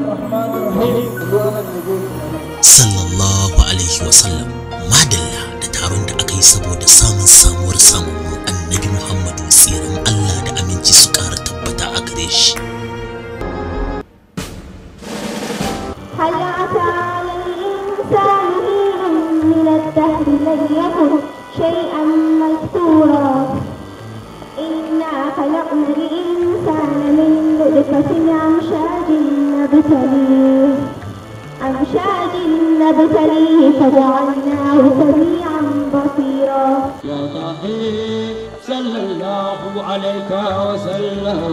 الرحمن الرحيم sallallahu alaihi wasallam madalla da taron da aka yi saboda samun samuwar samun annabi muhammadu tsirin allah da aminci su ƙara tabbata a gare shi هل أتى على الإنسان حين من الدهر لم يكن شيئا مذكورا إنا خلقنا الإنسان من نطفة أمشاج نبتليه أمشاج نبتليه فجعلناه سميعا بصيرا يا طه صلى الله عليك وسلم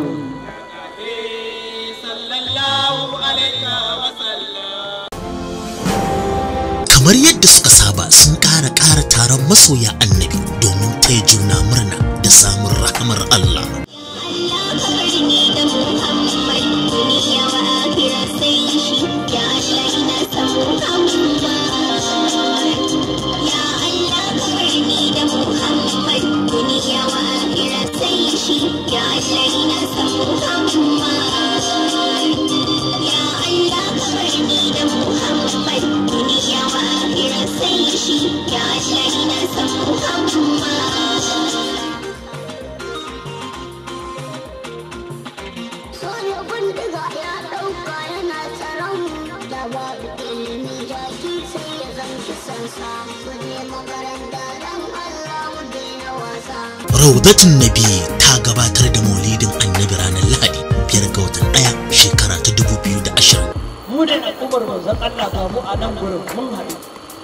kamar yadda suka saba sun ƙara ƙara taron masoya annabi domin taya juna murna da samun rahamar allah Soya bindiga ya ɗauka yana tsaron da babu ilimi jaki sai ya zanki sansa mu je makaranta don Allah mu daina wasa. raudatun nabi ta gabatar da maulidin annabi ranar lahadi biyar ga watan ɗaya shekara ta dubu biyu da ashirin mu da al'ummar manzon Allah ga mu a nan gurin mun haɗu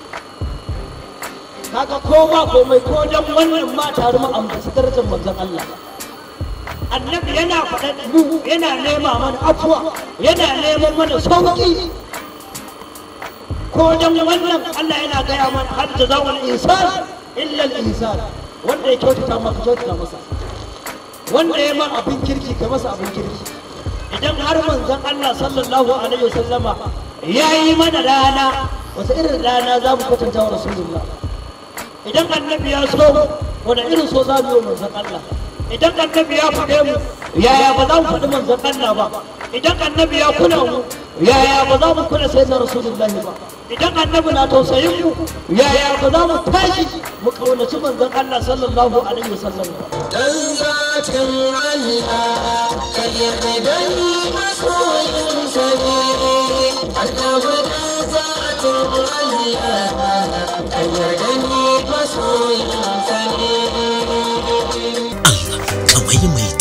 kaga ko ba komai ko dan wannan ma tare mu ambaci darajar manzon Allah annabi yana faɗa mu yana nema mana afuwa yana neman mana sauki ko dan wannan Allah yana gaya mana har jazawul insan illa al insan wanda ya kyautata maka kyautata masa wanda ya ma abin kirki ka masa abin kirki idan har manzon Allah sallallahu alaihi wasallama ya yi mana rana wasu irin rana za mu kwatanta wa rasulullah idan annabi ya so wani irin so za mu yi wa manzon Allah idan annabi ya faɗe mu yaya ba za mu faɗi manzon Allah ba idan annabi ya kula mu yaya ba za mu kula sai na rasulullahi ba idan annabi na tausayin mu yaya ba za mu tashi mu kaunaci manzon Allah sallallahu alaihi wasallam ba dan zatin Allah ka yarda ni masoyin sa ne annabi dan zatin Allah ka yarda ni masoyin sa ne Allah ka maimaita